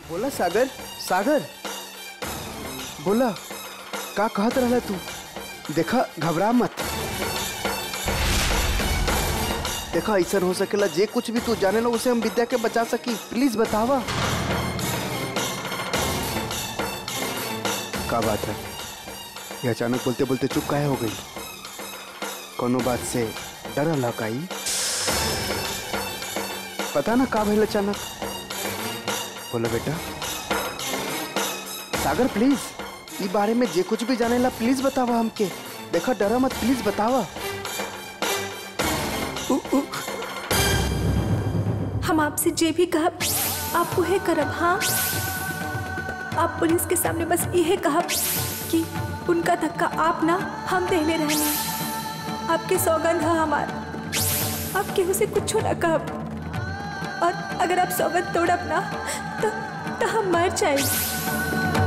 बोला सागर सागर बोला का कहत रहला तू देखा घबरा मत देखा ऐसा हो सकेला जे कुछ भी तू जाने लो उसे हम विद्या के बचा सकी प्लीज बतावा का बात है ये अचानक बोलते बोलते चुप काहे हो गई कोनो बात से डर लकाई पता ना का भइल अचानक बोलो बेटा सागर प्लीज ई बारे में जे कुछ भी जाने ला प्लीज बतावा हमके देखा डरा मत प्लीज बतावा उ, उ, हम आपसे जे भी कहब आप उहे करब हाँ आप पुलिस के सामने बस यह कहब कि उनका धक्का आप ना हम देले रहने आपके सौगंध है हमार आप केहू से कुछ ना कहब और अगर आप सौगंध तोड़ब ना तो, तो हम मर जाए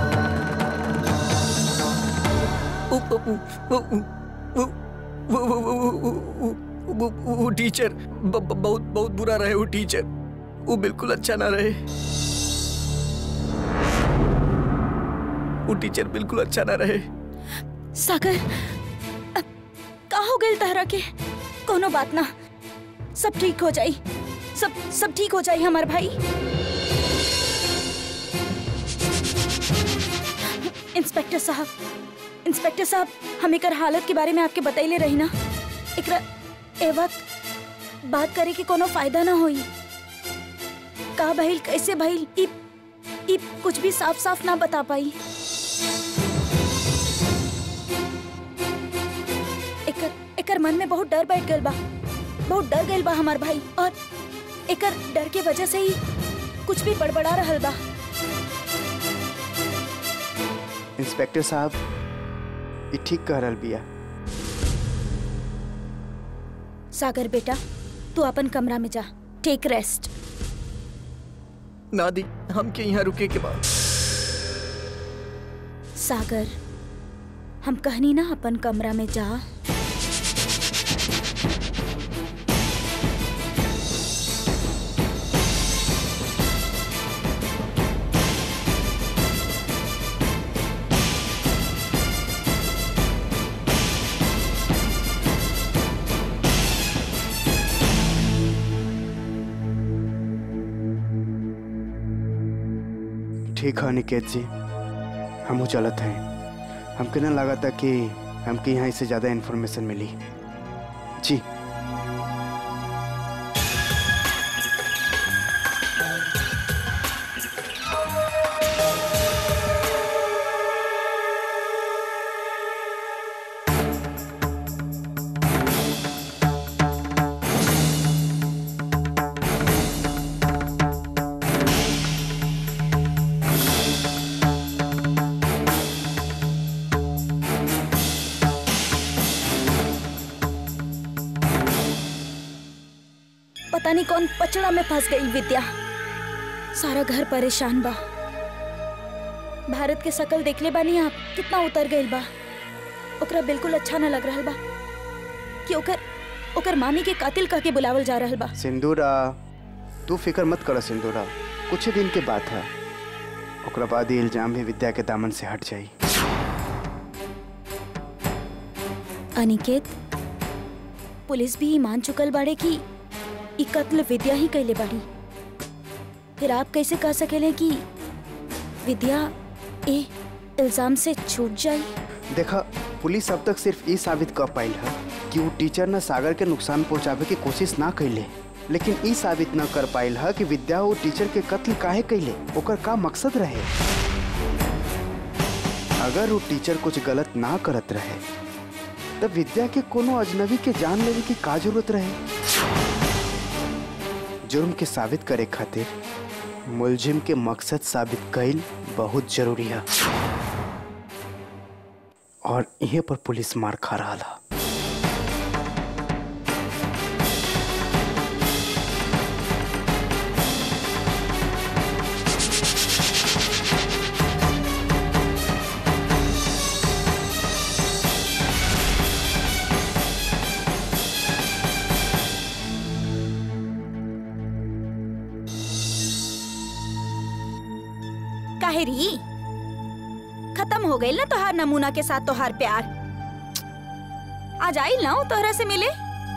वो टीचर ब- ब- बहुत बहुत बुरा रहे वो टीचर वो बिल्कुल अच्छा ना रहे वो टीचर बिल्कुल अच्छा ना रहे सागर अब का हो गई तहरा के कोनो बात ना सब ठीक हो जाई सब सब ठीक हो जाई हमार भाई इंस्पेक्टर साहब इंस्पेक्टर साहब हम एकर हालत के बारे में आपके बतैले रही ना एकरा ए वक्त बात करे के कोनो फायदा ना होई का भइल कैसे भइल ई ई कुछ भी साफ साफ ना बता पाई एकर एकर मन में बहुत डर बैठ गइल बा बहुत डर गइल बा हमार भाई और एकर डर के वजह से ही कुछ भी बड़बड़ा रहल बा इंस्पेक्टर साहब ये ठीक कह रहल बिया सागर बेटा तू अपन कमरा में जा टेक रेस्ट नादी हम के यहाँ रुके के बाद सागर हम कहनी ना अपन कमरा में जा ठीक है निकेत जी हम चलत हैं हमके ना लगा था कि हमके यहाँ इससे ज़्यादा इन्फॉर्मेशन मिली जी पता नहीं कौन पचड़ा में फंस गई विद्या सारा घर परेशान बा भारत के शकल देखले बानी आप कितना उतर गइल बा ओकरा बिल्कुल अच्छा न लग रहल बा कि ओकर ओकर मामी के कातिल कह के बुलावल जा रहल बा सिंदूरा तू फिक्र मत कर सिंदूरा कुछ ही दिन के बात है ओकरा बाद ये इल्जाम भी विद्या के दामन से हट जाई अनिकेत पुलिस भी मान चुकल बाड़े कि ई कत्ल विद्या ही कैले बाड़ी फिर आप कैसे कह सकेले कि विद्या ए इल्जाम से छूट जाई देखा पुलिस अब तक सिर्फ ये साबित कर पाइल है कि वो टीचर न सागर के नुकसान पहुंचावे की कोशिश ना कैले लेकिन ई साबित न कर पाइल है कि विद्या वो टीचर के कत्ल काहे कैले ओकर का मकसद रहे अगर वो टीचर कुछ गलत ना करत रहे तब विद्या के कोनो अजनबी के जान लेवे की का जरूरत रहे जुर्म के साबित करे खातिर मुलजिम के मकसद साबित कईल बहुत जरूरी है और यहीं पर पुलिस मार खा रहा था काहे री खत्म हो गई ना तोहार नमूना के साथ तोहार प्यार आज आई ना हूँ तोहरा से मिले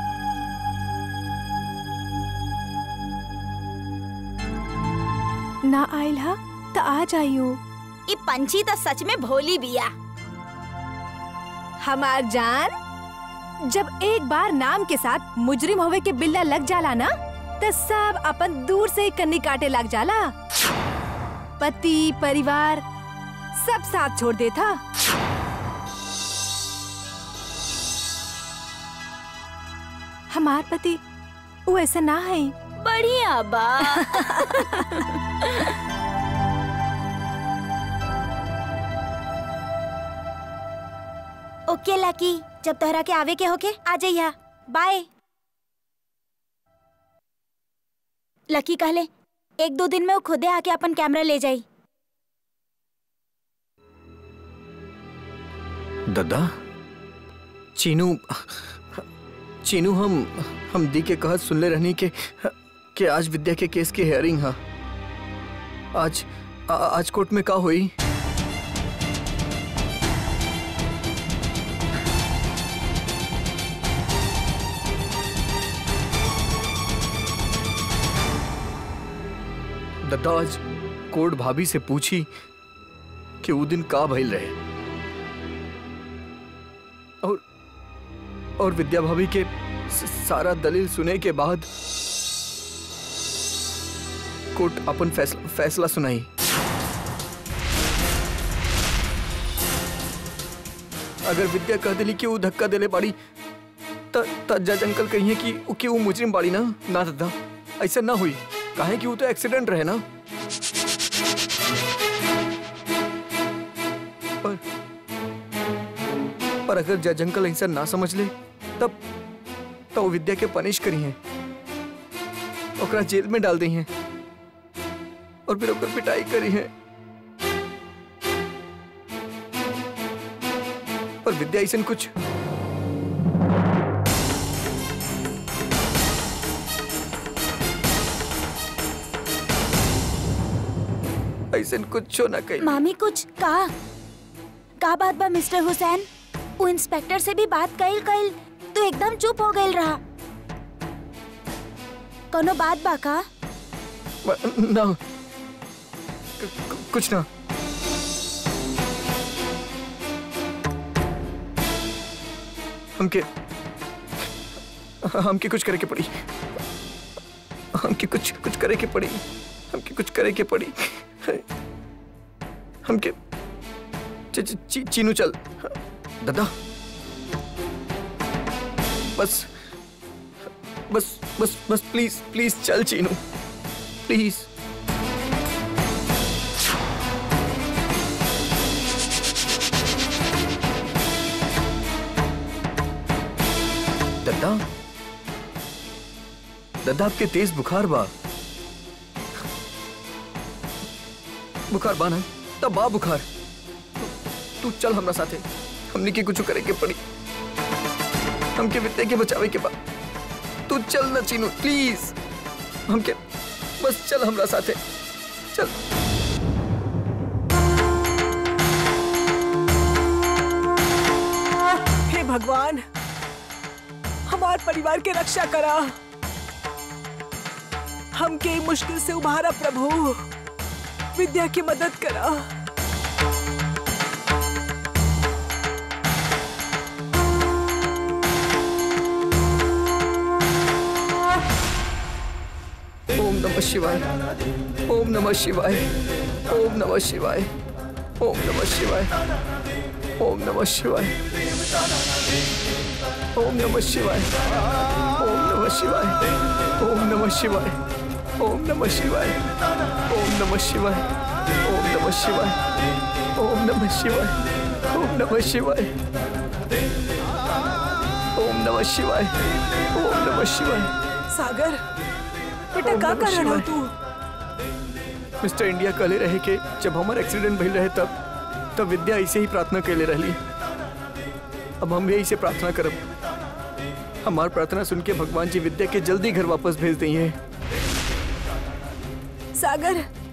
ना आइल हा त आ जाइयो ई पंछी तो सच में भोली बिया हमार जान जब एक बार नाम के साथ मुजरिम होवे के बिल्ला लग जाला ना त सब अपन दूर से ही कन्नी काटे लग जाला पति परिवार सब साथ छोड़ देता हमार पति वो ऐसा ना है बढ़िया बा ओके लकी जब तोहरा के आवे के होके आ जाइया बाय लकी कहले एक दो दिन में वो खुदे आके अपन कैमरा ले जाई दादा चीनू चीनू हम हम दी के कहत सुनले रहनी के कि आज विद्या के केस की हेयरिंग है आज आ, आज कोर्ट में का हुई दादा आज कोर्ट भाभी से पूछी कि वो दिन का भइल रहे और और विद्या भाभी के स- सारा दलील सुने के बाद कोर्ट अपन फैसला फैसला सुनाई अगर विद्या कह दिली कि वो धक्का देले बाड़ी त त जज अंकल कहिए कि उ- कि वो मुजरिम बाड़ी ना ना दादा ऐसा ना हुई काहे कि वो तो एक्सीडेंट रहे ना पर पर अगर जज अंकल ऐसा ना समझ ले तब तो वो विद्या के पनिश करी हैं ओकरा जेल में डाल दी हैं और फिर ओकर पिटाई करी है पर विद्या ऐसा कुछ ऐसा कुछ ना कही मामी कुछ का का बात बा मिस्टर हुसैन वो इंस्पेक्टर से भी बात कइल कइल तो एकदम चुप हो गइल रहा कोनो बात बा का ना क- क- कुछ ना हमके हमके कुछ करे के पड़ी हमके कुछ कुछ करे के पड़ी हमके कुछ करे के पड़ी हमके ची, ची, ची, चीनू चल दादा बस बस बस बस प्लीज प्लीज चल चीनू प्लीज दादा दादा आपके तेज बुखार बा बुखार बा ना तब बा बुखार तू- तू चल हमरा साथे हमने के कुछ करे के पड़ी हमके विद्या के बचावे के बा तू चल ना चीनू प्लीज हमके बस चल हमरा साथे चल हे भगवान हमार परिवार के रक्षा करा हमके ई मुश्किल से उभारा प्रभु विद्या की मदद करा ओम नमः शिवाय ओम नमः शिवाय ओम नमः शिवाय ओम नमः शिवाय ओम नमः शिवाय ओम नमः शिवाय ओम नमः शिवाय ओम नमः शिवाय ओम नमः शिवाय ओम नमः शिवाय ओम नमः शिवाय ओम नमः शिवाय ओम नमः शिवाय ओम नमः शिवाय ओम नमः शिवाय सागर बेटा ओम का नमः कर रहा शिवाय। तू मिस्टर इंडिया कहले रहे के जब हमार एक्सीडेंट भइल रहे तब तब विद्या ऐसे ही प्रार्थना कैले रहली अब हम भी ऐसे प्रार्थना करब हमार प्रार्थना सुन के भगवान जी विद्या के जल्दी घर वापस भेज दी हैं सागर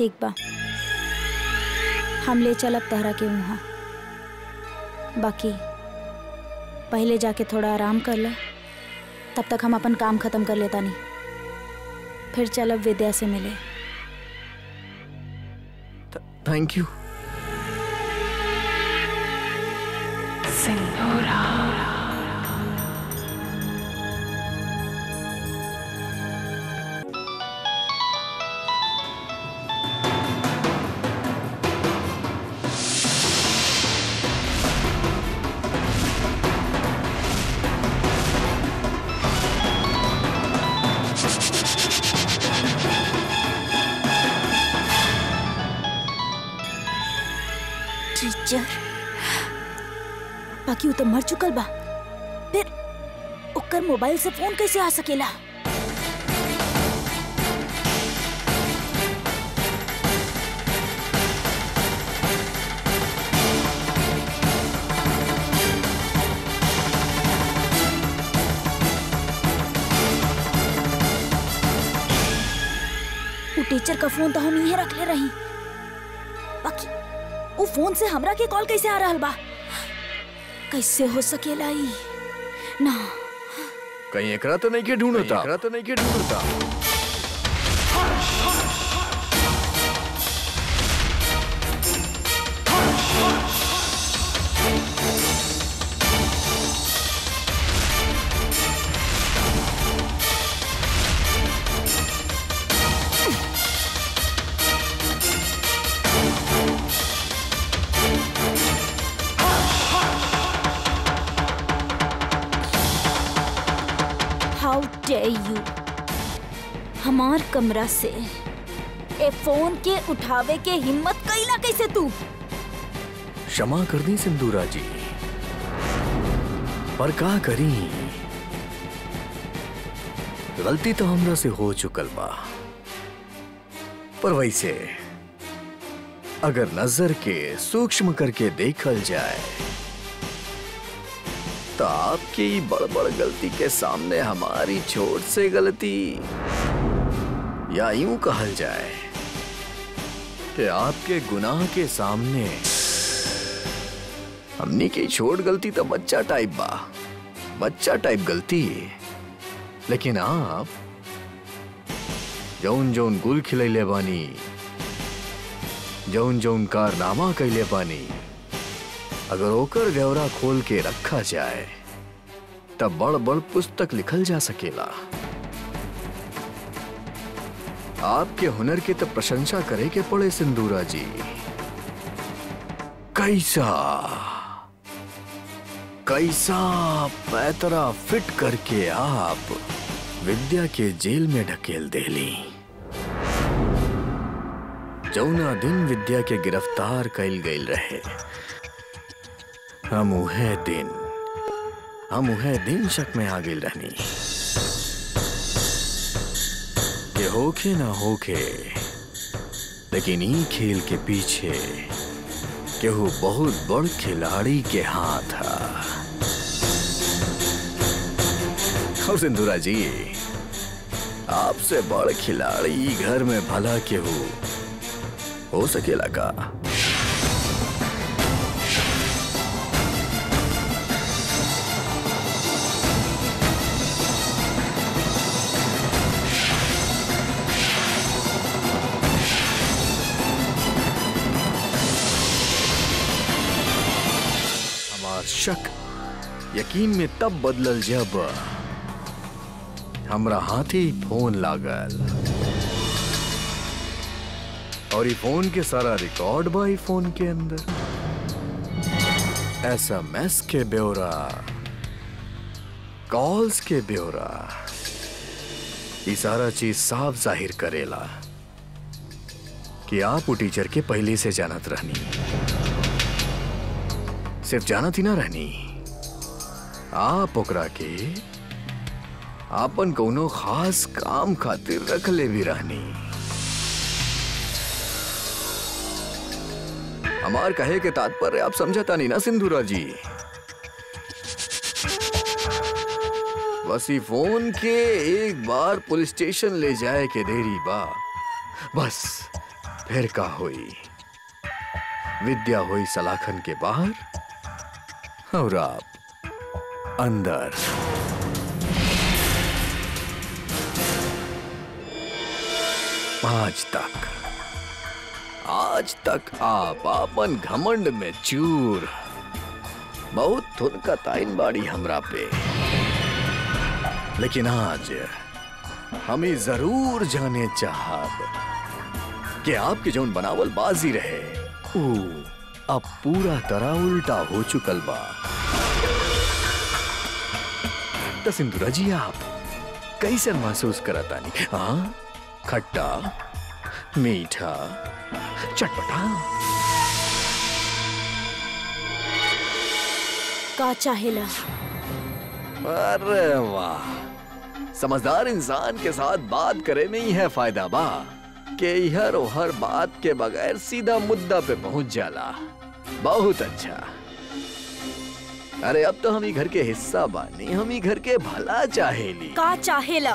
ठीक बा हम ले चलब तहरा के वहाँ बाकी पहले जाके थोड़ा आराम कर ले तब तक हम अपन काम खत्म कर लेता नहीं फिर चलब विद्या से मिले थैंक यू टीचर बाकी वो तो मर चुकल बा फिर ओकर मोबाइल से फोन कैसे आ सकेला वो टीचर का फोन तो हम यहीं रख ले रही बाकी वो फोन से हमरा के कॉल कैसे आ रहल बा कैसे हो सकेला ई ना कहीं एकरा तो नहीं के ढूंढता एकरा तो नहीं के ढूंढता हाउ डे यू हमार कमरा से ए फोन के उठावे के हिम्मत कैला कैसे तू क्षमा कर दी सिंदूरा जी पर का करी गलती तो हमरा से हो चुकल बा पर वैसे अगर नजर के सूक्ष्म करके देखल जाए तो आपकी बड़ बड़ गलती के सामने हमारी छोट से गलती या यूं कहल जाए कि आपके गुनाह के सामने हमनी की छोट गलती तो बच्चा टाइप बा बच्चा टाइप गलती लेकिन आप जौन जौन गुल खिलैले बानी जौन जौन कारनामा कैले बानी अगर ओकर व्यवरा खोल के रखा जाए तब बड़ बड़ पुस्तक लिखल जा सकेला आपके हुनर की तो प्रशंसा करे के पड़े सिंदूरा जी कैसा कैसा पैतरा फिट करके आप विद्या के जेल में ढकेल देली जौना दिन विद्या के गिरफ्तार कैल गईल रहे हम उहे दिन हम उहे दिन शक में आ गईल रहनी के होखे ना होखे लेकिन ई खेल के पीछे केहू बहुत बड़ खिलाड़ी के हाथ था और सिंधुरा जी आपसे बड़ खिलाड़ी घर में भला केहू हो सकेला का हमार शक यकीन में तब बदलल जब हमरा हाथी फोन लागल और ई फोन के सारा रिकॉर्ड बा ई फोन के अंदर एसएमएस के ब्यौरा कॉल्स के ब्यौरा ये सारा चीज साफ जाहिर करेला कि आप वो टीचर के पहले से जानत रहनी सिर्फ जानत ही ना रहनी आप ओकरा के आपन कोनो खास काम खातिर रख ले भी रहनी हमार कहे के तात्पर्य आप समझता नहीं ना सिंधुरा जी बस ई फोन के एक बार पुलिस स्टेशन ले जाए के देरी बा बस फिर का हुई विद्या हुई सलाखन के बाहर और आप अंदर आज तक आज तक आप आपन घमंड में चूर बहुत थुनका ताइन बाड़ी हमरा पे लेकिन आज हमें जरूर जाने चाहब कि आपके जौन बनावल बाजी रहे ऊ अब पूरा तरह उल्टा हो चुकल बा तो सिंधुरा जी आप कैसे महसूस करतानी हाँ खट्टा मीठा चटपटा का चाहेला अरे वाह समझदार इंसान के साथ बात करे में ही है फायदा बा के हर हर बात के बगैर सीधा मुद्दा पे पहुंच जाला बहुत अच्छा अरे अब तो हम ही घर के हिस्सा बानी हम ही घर के भला चाहेली का चाहेला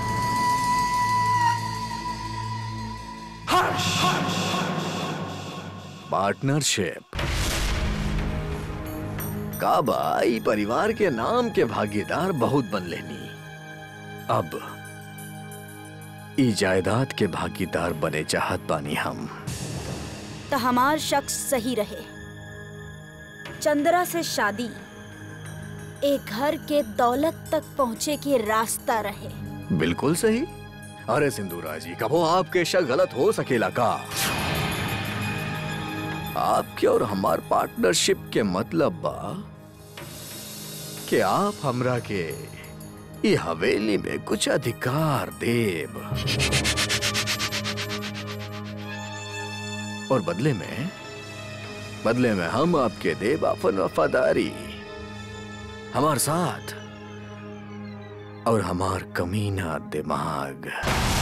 पार्टनरशिप काबा ई परिवार के नाम के भागीदार बहुत बन लेनी अब ई जायदाद के भागीदार बने चाहत बानी हम तो हमार शख्स सही रहे चंद्रा से शादी एक घर के दौलत तक पहुँचे के रास्ता रहे बिल्कुल सही अरे सिंधुरा जी कबो आपके शक गलत हो सकेला का आपके और हमार पार्टनरशिप के मतलब बा कि आप हमरा के ई हवेली में कुछ अधिकार देब और बदले में बदले में हम आपके देब अपन वफादारी हमार साथ और हमार कमीना दिमाग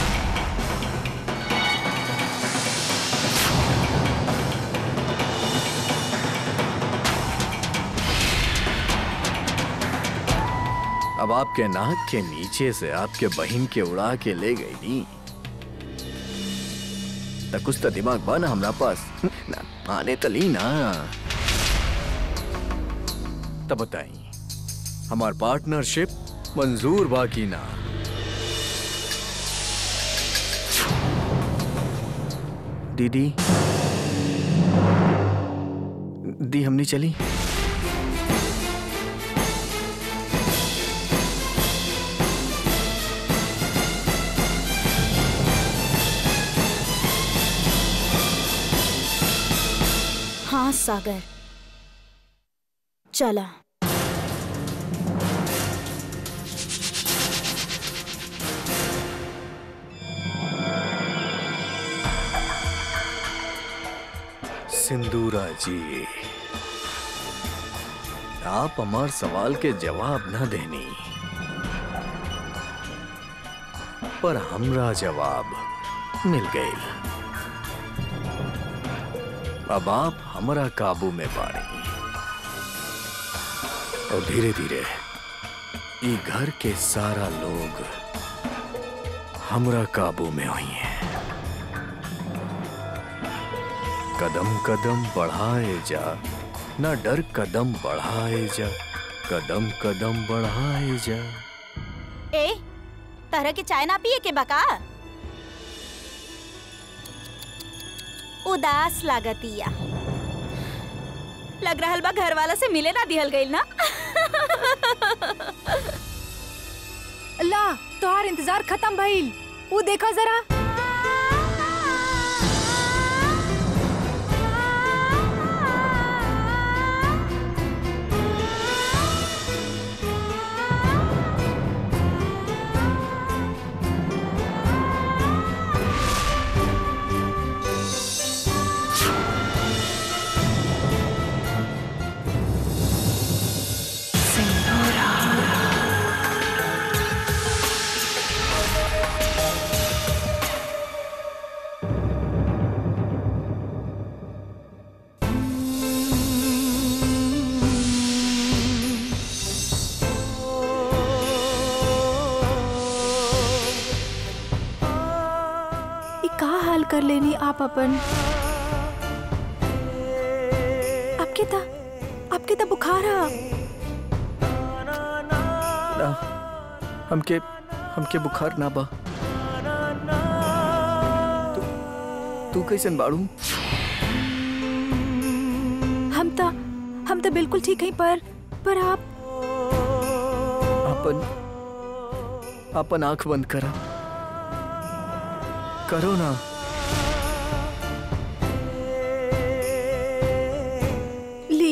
अब आपके नाक के नीचे से आपके बहन के उड़ा के ले गई नी त कुछ तो दिमाग बा ना हमरा पास ना आने तो ली ना तब बताई हमार पार्टनरशिप मंजूर बाकी ना दीदी दी हमनी चली हाँ सागर चला सिंदूरा जी आप हमार सवाल के जवाब न देनी पर हमरा जवाब मिल गई अब आप हमरा काबू में बाड़ी और धीरे धीरे ई घर के सारा लोग हमरा काबू में हुई हैं कदम कदम बढ़ाए जा ना डर कदम बढ़ाए जा कदम कदम बढ़ाए जा ए तरह के चाय ना पिए के बका उदास लागतिया लग रहल बा घर वाला से मिले ना दिहल गइल ना ला तोहार इंतजार खत्म भइल ऊ देखो जरा हाल कर लेनी आप अपन आपके ता आपके ता बुखार है ना हमके हमके बुखार ना बा तू तू कैसन बाड़ू हम ता हम ता बिल्कुल ठीक हैं पर पर आप अपन अपन आंख बंद करा करो ना ली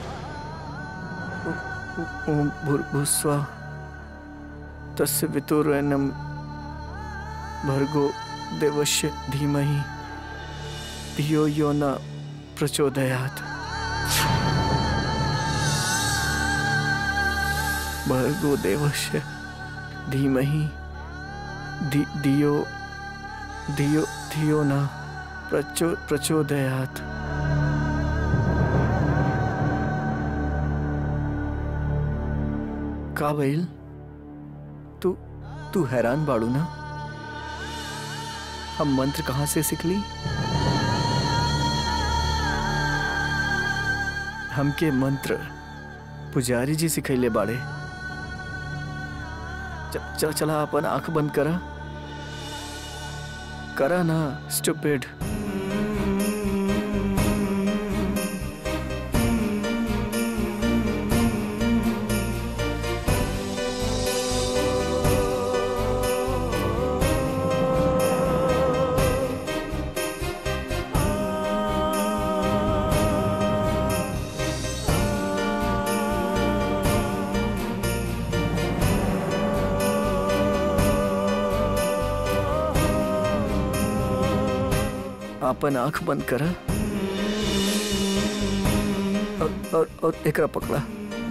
ओम भूर्भुस्वा तस्य वितुरनम भर्गो देवस्य धीमहि धियो यो न प्रचोदयात् भर्गो देवस्य धीमहि धि धियो धियो धियो न प्रचो प्रचोदयात् का भइल तू तू हैरान बाड़ू ना हम मंत्र कहाँ से सीखली हमके मंत्र पुजारी जी सिखैले बाड़े च- चल चला अपन आंख बंद करा करा ना स्टूपिड अपन आंख बंद करा और और, और एकरा पकड़ा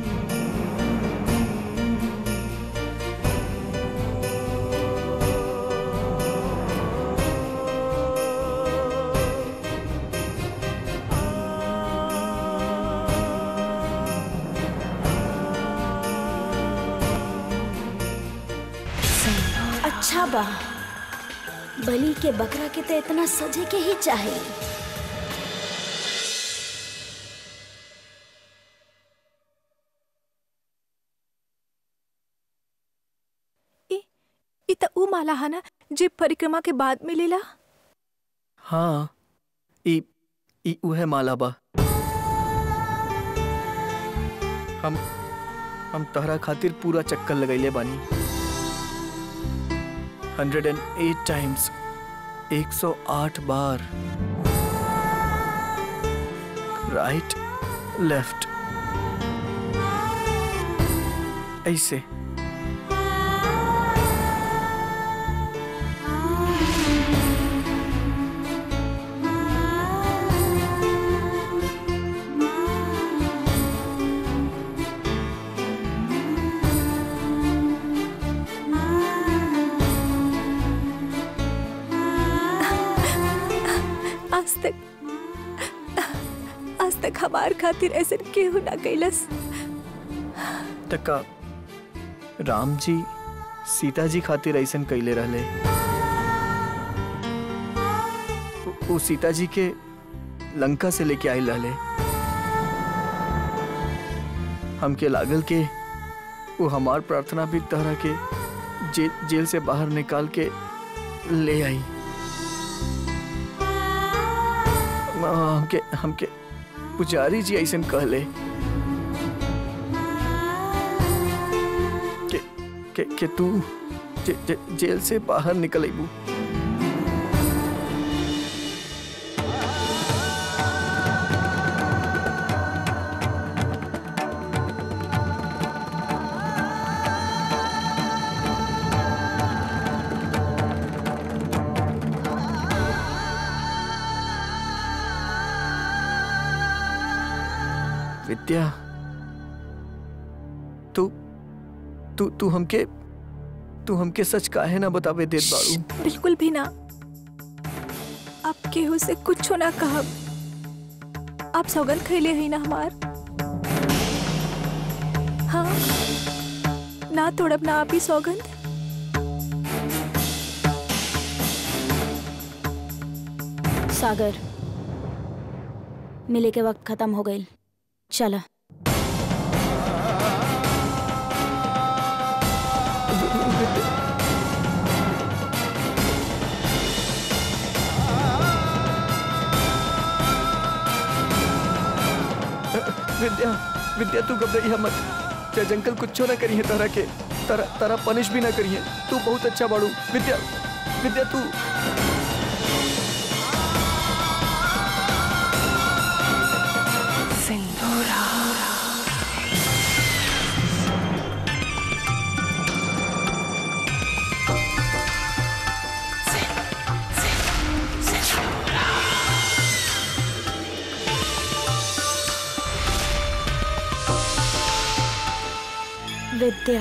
अच्छा बा बलि के बकरा के तो इतना सजे के ही चाहे ई ई त ऊ माला है ना जे परिक्रमा के बाद मिलेला हाँ ई ई उहे माला बा हम हम तहरा खातिर पूरा चक्कर लगैले बानी 108 टाइम्स 108 बार राइट लेफ्ट ऐसे आज तक आज तक हमार खातिर ऐसे केहू ना कैलस तका राम जी सीता जी खातिर ऐसन कैले रहले उ- उ सीता जी के लंका से लेके आयल रहले हमके लागल के वो हमार प्रार्थना भी तहरा के जे, जेल से बाहर निकाल के ले आई हमके हमके पुजारी जी ऐसन कहले के, के, के तू जे, जे, जेल से बाहर निकल अबू विद्या तू तू तू हमके तू हमके सच काहे ना बतावे देत बाड़ू बिल्कुल भी ना आप केहू से कुछ ना कहब आप सौगंध खैले ही ना हमार हाँ ना तोड़ब ना आप ही सौगंध सागर मिले के वक्त खत्म हो गई चला विद्या विद्या तू घबराइया मत जज अंकल कुछ ना करिए तारा के तारा तारा पनिश भी ना करिए तू बहुत अच्छा बाड़ू विद्या विद्या तू विद्या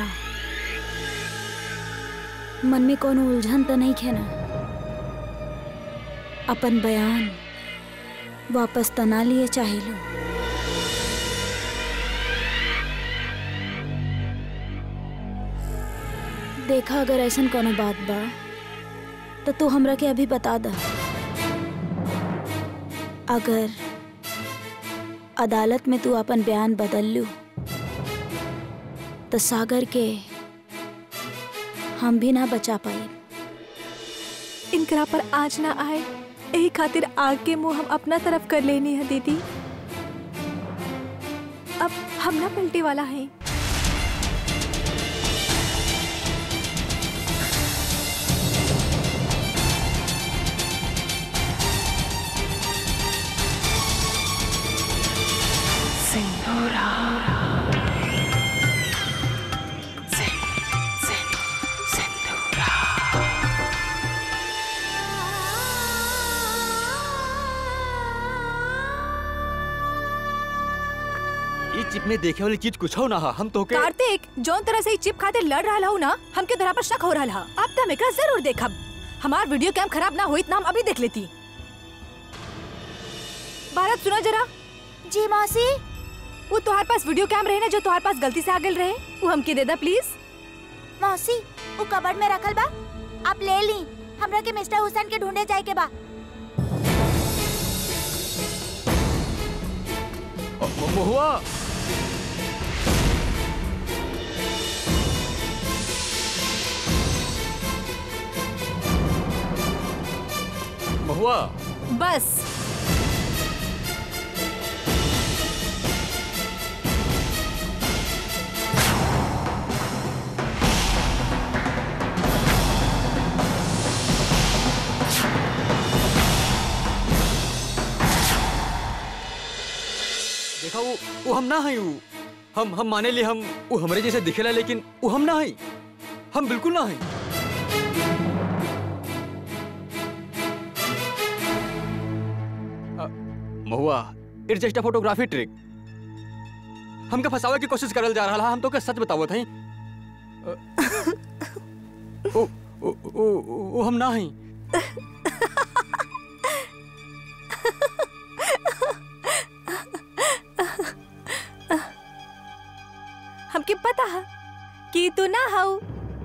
मन में कोनो उलझन तो नहीं खे ना अपन बयान वापस तना लिए चाहे लो देखा अगर ऐसा कोनो बात बा तो तू हमरा के अभी बता दा अगर अदालत में तू अपन बयान बदल लू तो सागर के हम भी ना बचा पाए इनकरा पर आज ना आए यही खातिर आग के मुंह हम अपना तरफ कर लेनी है दीदी अब हम ना पलटे वाला है ई चिप में देखे वाली चीज कुछ हो ना हा हम तो के कार्तिक जौन तरह से ई चिप खातिर लड़ रहा हूँ ना हमके धरा पर शक हो रहा हा अब तो हम एकरा जरूर देखब हमार वीडियो कैम खराब ना हुई ना हम अभी देख लेती भारत सुना जरा जी मौसी वो तुम्हारे पास वीडियो कैम रहे ना जो तुम्हारे पास गलती से आ गल रहे वो हमके दे दा प्लीज मौसी वो कबर्ड में रखल बा आप ले ली हमरा के मिस्टर हुसैन के ढूंढे जाए के बा महुआ महुआ बस देखा वो वो हम ना हई वो हम हम माने लिए हम वो हमरे जैसे दिखेला लेकिन वो हम ना हई हम बिल्कुल ना हई अ, Mahua it's just a photography trick हमके फंसावे की कोशिश करल जा रहा हम तो के सच बतावत हई अ, ओ, ओ, ओ, ओ, ओ हम ना हई हमके पता है कि तू ना हाउ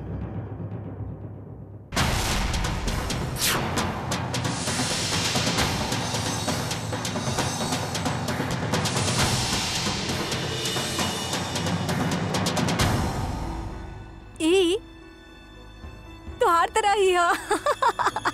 ई तो हर तरह ही है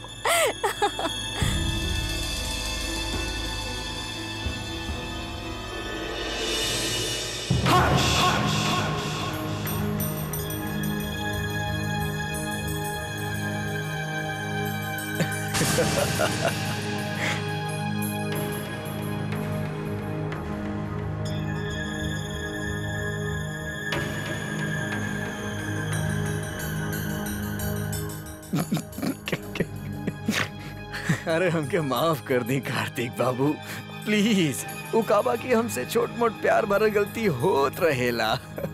अरे हमके माफ कर दी कार्तिक बाबू प्लीज वो काबा की हमसे छोट मोट प्यार भरल गलती होत रहेला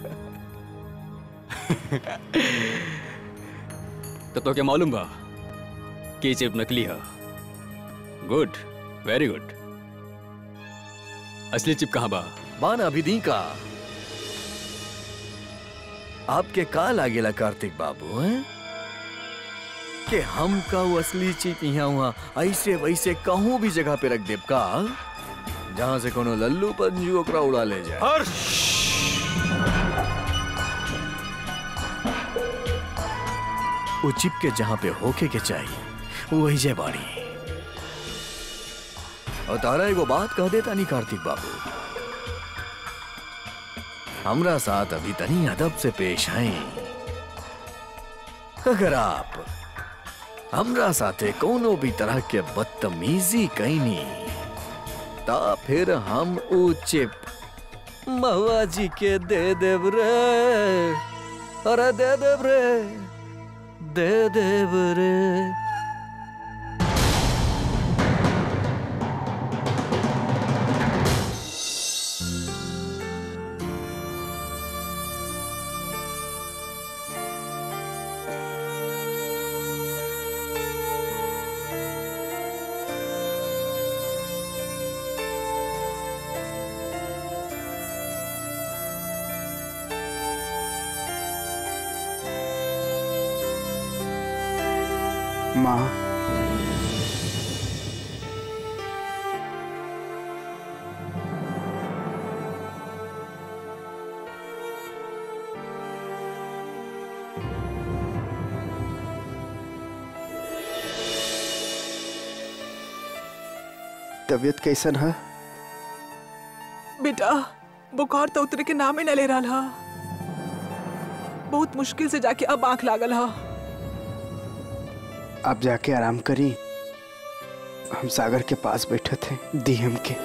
तो तो क्या मालूम बा कि चिप नकली है गुड वेरी गुड असली चिप कहाँ बा बाना विधि का आपके का लागेला कार्तिक बाबू हैं कि हम का वो असली चीज यहाँ हुआ ऐसे वैसे कहूँ भी जगह पे रख देब का जहाँ से कोनो लल्लू पंजू ओकरा उड़ा ले जाए हर्ष वो चिप के जहाँ पे होके के चाहिए वो वही जय बाड़ी और तारा एगो बात कह देता नहीं कार्तिक बाबू हमरा साथ अभी तनी अदब से पेश आए अगर आप हमरा साथे कोनो भी तरह के बदतमीजी कैनी ता फिर हम ऊ चिप महुआ जी के दे देव रे अरे दे देव रे दे देव रे माँ तबीयत कैसन है बेटा बुखार तो उतरे के नामे न ले रहा हा बहुत मुश्किल से जाके अब आंख लागल हा आप जाके आराम करी हम सागर के पास बैठे थे दी हम के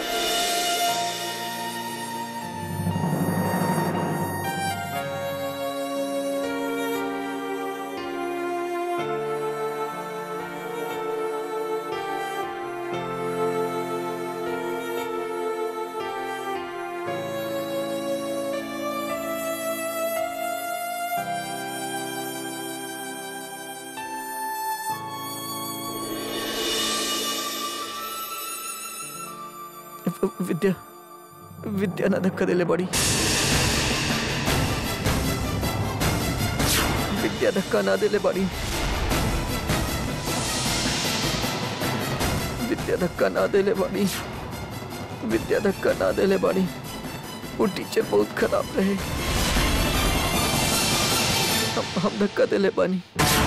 विद्या विद्या ना धक्का दिले बड़ी विद्या धक्का ना दिले बड़ी विद्या धक्का ना दिले बड़ी विद्या धक्का ना दिले बड़ी वो टीचर बहुत खराब रहे हम हम धक्का दिले बानी